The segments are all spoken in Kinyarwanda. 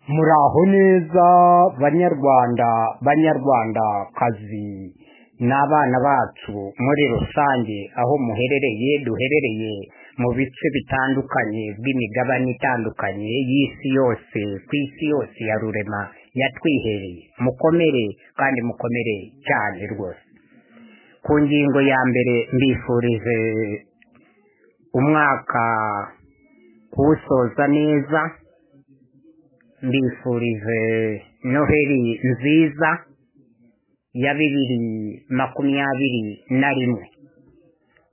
muraho neza banyarwanda banyarwandakazi n'abana bacu muri rusange aho muherereye duherereye mu bice bitandukanye by'imigabane itandukanye y'isi yose ku isi yose ya rurema yatwihereye mukomere kandi mukomere cyane rwose ku ngingo ya mbere mbifurije umwaka kuwusoza neza mbifurije noheri nziza ya bibiri makumyabiri na rimwe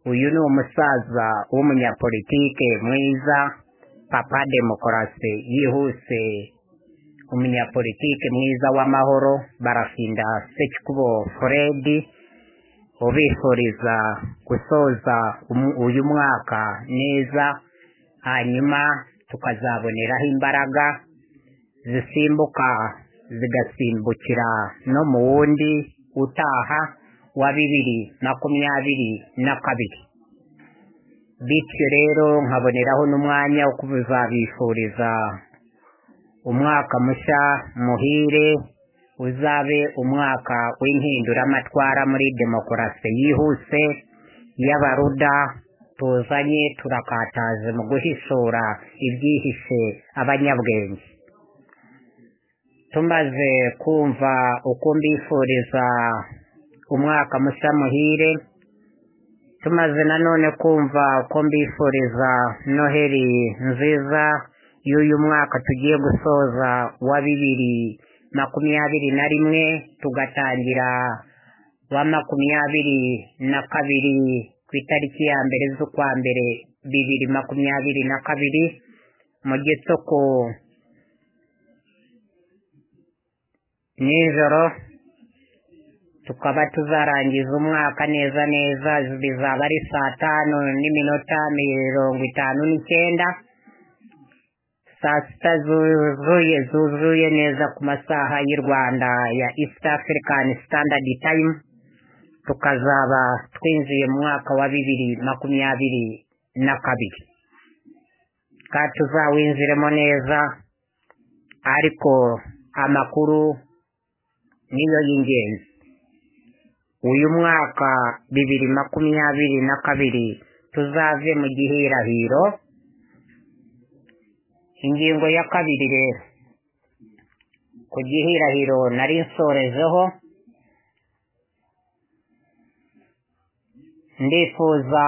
uyu ni umusaza w'umunyapolitike mwiza papa demokarasi yihuse umunyapolitike mwiza w'amahoro barafinda sekikubo furedi ubifuriza gusoza umu- uyu mwaka neza hanyuma tukazaboneraho imbaraga zisimbuka zigasimbukira no mu wundi utaha wa bibiri makumyabiri na kabiri bityo rero nkaboneraho n'umwanya wo kubuzabifuriza umwaka mushya muhire uzabe umwaka w'impinduramatwara muri demokarasi yihuse y'abaruda tuzanye turakataje mu guhishura ibyihishe abanyabwenge tumaze kumva uko mbifuriza umwaka mushya muhire tumaze nanone kumva uko mbifuriza noheri nziza y'uyu mwaka tugiye gusoza wa bibiri makumyabiri na rimwe tugatangira wa makumyabiri na kabiri ku itariki ya mbere z'ukwa mbere bibiri makumyabiri na kabiri mu gitoko nijoro tukaba tuzarangiza umwaka neza neza bizaba ari saa tanu n'iminota mirongo itanu n'icyenda saa sita zuzuye zuzuye neza ku masaha y'u rwanda ya east african standard time tukazaba twinjiye mu mwaka wa bibiri makumyabiri na kabiri kandi tuzawinjiremo neza ariko amakuru niyo y'ingenzi uyu mwaka bibiri makumyabiri na kabiri tuzave mu gihirahiro ingingo ya kabiri rero ku gihirahiro nari nsorejeho ndifuza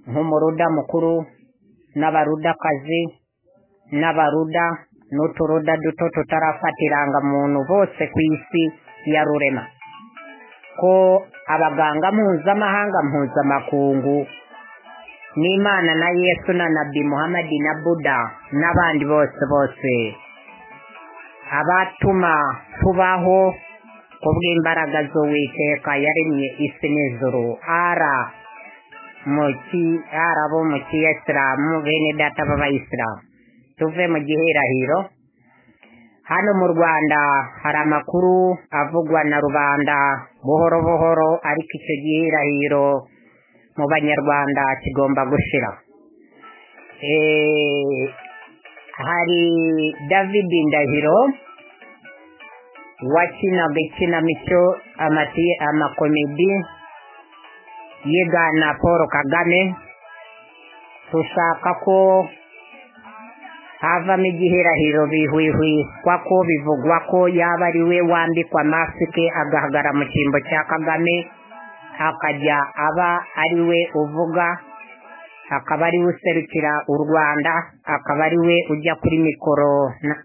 nk'umuruda mukuru n'abarudakazi n'abaruda n'uturuda duto tutarafata irangamuntu bose ku isi ya rurema ko abaganga mpuzamahanga mpuzamakungu n'imana na yesu na nabi muhamadi na buda n'abandi bose bose abatuma tubaho kubw'imbaraga z'uwiteka yaremye isi n'ijuru ara muki arabo mu kiyisilamu bene data b'abayisilamu tuve mu gihirahiro hano mu rwanda hari amakuru avugwa na rubanda buhoro buhoro ariko icyo gihirahiro mu banyarwanda kigomba gushira Eh, hari david ndahiro wakinaga ikinamico amati- amakomedi yigana paul kagame dushaka ko havamo igihirahiro bihwihwiswa ko bivugwa ko yaba ari we wambikwa masike agahagara mu cyimbo cya kagame akajya aba ari we uvuga akaba ari we userukira u rwanda akaba ari we ujya kuri mikoro na-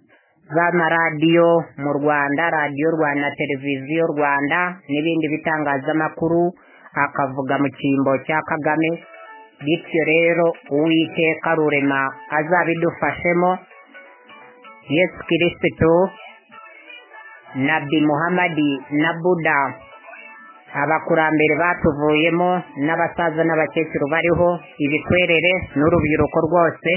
z'amaradiyo mu rwanda radiyo rwanda televiziyo rwanda n'ibindi bitangazamakuru akavuga mu cyimbo cya kagame bityo rero uwiteka rurema azabidufashemo yesu kirisitu nabi muhamadi na buda abakurambere batuvuyemo n'abasaza n'abakecuru bariho ibikwerere n'urubyiruko rwose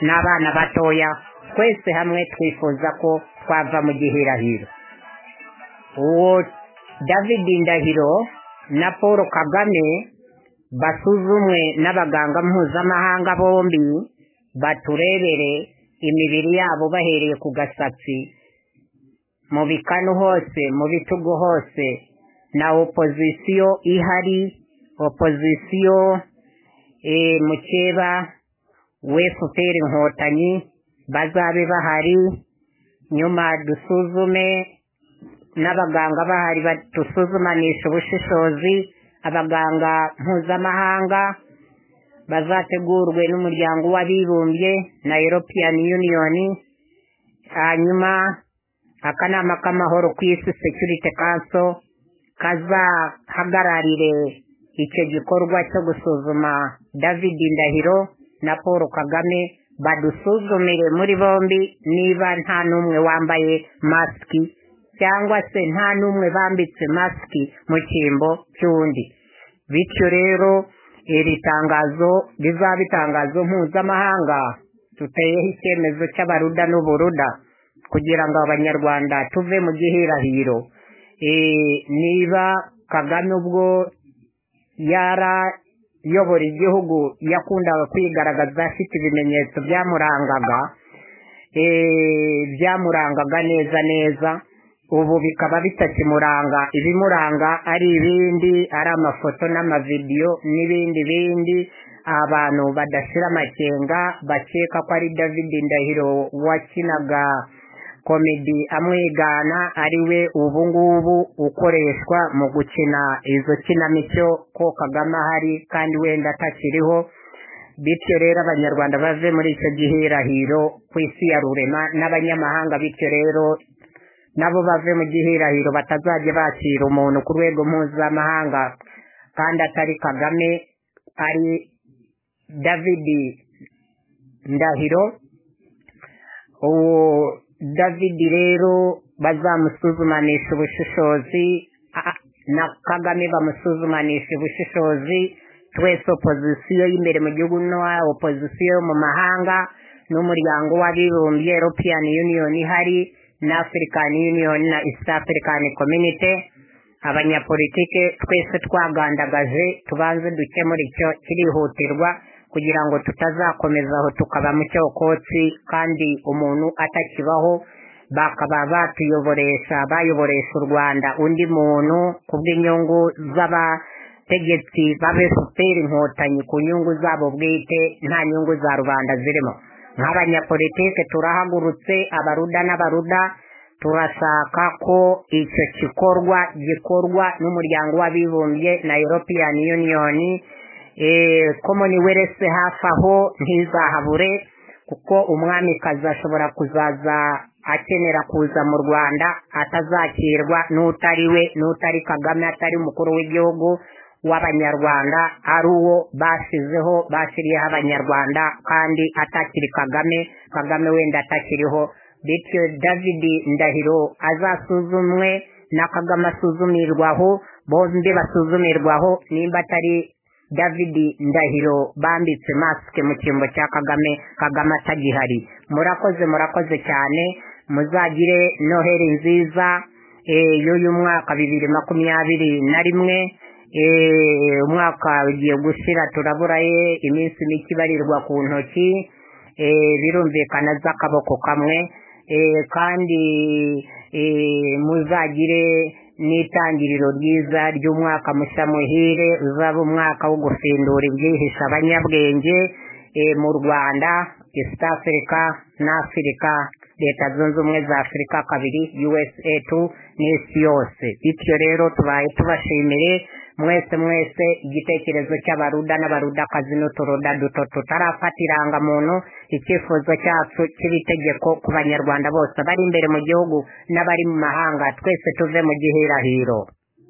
n'abana batoya twese hamwe twifuza ko twava mu gihirahiro uwo david ndahiro na paul kagame basuzumwe n'abaganga mpuzamahanga bombi baturebere imibiri yabo bahereye ku gasatsi mu bikanu hose mu bitugu hose na opozisiyo ihari opozisiyo eh, mukeba wefuperi inkotanyi bazabe bahari nyuma dusuzume n'abaganga bahari badusuzumanisha ubushishozi abaganga mpuzamahanga bazategurwe n'umuryango w'abibumbye na European Union hanyuma akanama k'amahoro ku isi Security Council kazahagararire icyo gikorwa cyo gusuzuma David Ndahiro na Paul Kagame badusuzumire muri bombi niba nta n'umwe wambaye masiki cyangwa se nta n'umwe bambitse masiki mu cyimbo cy'undi bityo rero iri tangazo rizaba itangazo mpuzamahanga tuteyeho icyemezo cy'abaruda n'uburuda kugira ngo abanyarwanda tuve mu gihirahiro Eh, niba kagame ubwo yarayobora igihugu yakundaga kwigaragaza afite ibimenyetso byamurangaga eh, byamurangaga neza neza ubu bikaba bitakimuranga ibimuranga ari ibindi ari amafoto n'amavidiyo n'ibindi bindi abantu badashira amakenga bakeka ko ari david ndahiro wakinaga komedi amwigana ari we ubu ngubu ukoreshwa mu gukina izo kinamico ko kagame ahari kandi wenda atakiriho bityo rero abanyarwanda bave muri icyo gihirahiro ku isi ya rurema n'abanyamahanga bityo rero nabo bave mu gihirahiro batazajya bakira umuntu ku rwego mpuzamahanga kandi atari kagame ari david ndahiro uwo david rero bazamusuzumanisha ubushishozi a- na kagame bamusuzumanisha ubushishozi twese opozisiyo y'imbere mu gihugu no opozisiyo yo mu mahanga n'umuryango w'abibumbye european union ihari na african union na east african community abanyapolitike twese twagandagaje tubanze dukemura icyo kirihutirwa kugira ngo tutazakomeza aho tukaba mu cyokotsi kandi umuntu atakibaho bakaba batuyoboresha bayoboresha u rwanda undi muntu ku bw'inyungu z'abategetsi b'abefuperi inkotanyi ku nyungu zabo bwite nta nyungu za rubanda zirimo nk'abanyapolitike turahagurutse abaruda n'abaruda turashaka ko icyo gikorwa gikorwa n'umuryango w'abibumbye na European Union eh common wealth hafi aho ntizahabure kuko umwamikazi ashobora kuzaza akenera kuza mu rwanda atazakirwa n'utari we n'utari kagame atari umukuru w'igihugu w'abanyarwanda ari uwo bashyizeho bashyiriyeho abanyarwanda kandi atakiri kagame kagame wenda atakiriho bityo david ndahiro azasuzumwe na kagame asuzumirwaho bombi basuzumirwaho nimba atari david ndahiro bambitse masike mu cyimbo cya kagame kagame atagihari murakoze murakoze cyane muzagire noheri nziza eh, y'uyu mwaka bibiri makumyabiri na rimwe Eh, umwaka ugiye gushira turaburaye iminsi mike ibarirwa ku ntoki Eh, birumvikana z'akaboko kamwe Eh, kandi eh, muzagire n'itangiriro ryiza ry'umwaka mushya muhire uzaba umwaka wo gufindura ibyihishe abanyabwenge eh, mu rwanda east africa na afurika leta zunze ubumwe za afurika kabiri usa tu n'isi yose bityo rero tubaye tubashimire mwese mwese igitekerezo cy'abaruda n'abarudakazi n'uturuda duto tutarafata irangamuntu icyifuzo cyacu cy'ibitegeko ku banyarwanda bose bari imbere mu gihugu n'abari mu mahanga twese tuve mu gihirahiro